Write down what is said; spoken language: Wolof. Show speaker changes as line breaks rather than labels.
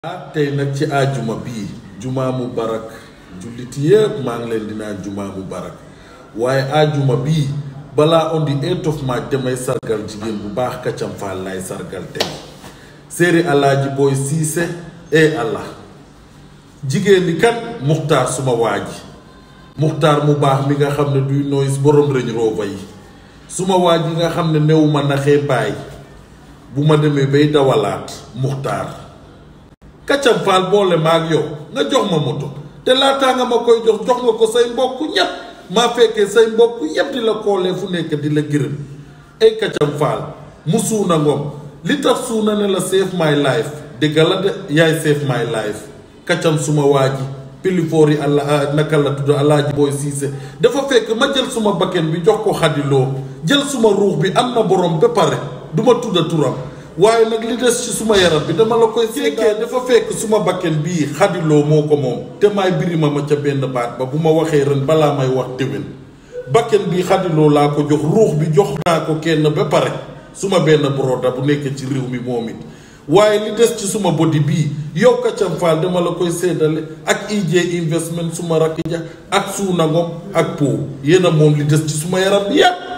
ah tey nag ci ajuma bii jumaa mu barak jullit yépp maa ngi leen di naan jumaa mu barak waaye ajuma bii balaa on the 8th of March damay sargal jigéen bu baax Kacam Fall lay sargal tey séeri alaaji booy siise e allah jigéen ñi kat muxtaar suma waa ji muxtaar mu baax mi nga xam ne duy noyis borom Range Rover yi suma waa ji nga xam ne new ma naxee baay bu ma demee bay dawalaat muxtaar Kacam Fall boole ma ak yow nga jox ma moto te laataa nga ma koy jox jox nga ko say mbokk ñépp maa fekkee say mbokk yépp di la koolee fu nekk di la gërëm ay Kacam Fall mu suuna ngom li tax suuna ne la save my life dëgg la de yaay save my life Kacam suma waa ji pilifoor yi allah naka la tudd alaaji booy siise dafa fekk ma jël suma bakken bi jox ko xadiloo jël suma ruux bi am na borom ba pare du ma tudda turam waaye nag li des ci suma yaram bi dama la koy fekkee dafa fekk suma bakken bii xadiloo moo ko moom te maay birima ma ca benn baat ba bu ma waxee ren balaa may wax déwén bakken bii xadiloo laa ko jox ruux bi jox naa ko kenn ba pare suma benn broda bu nekk ci réew mi moom it waaye li des ci suma bodi bii yow Kacam Fall dama la koy séddale ak IJ investment suma rakk ja ak suuna ngom ak po yéen a moom li des ci suma yaram bi yépp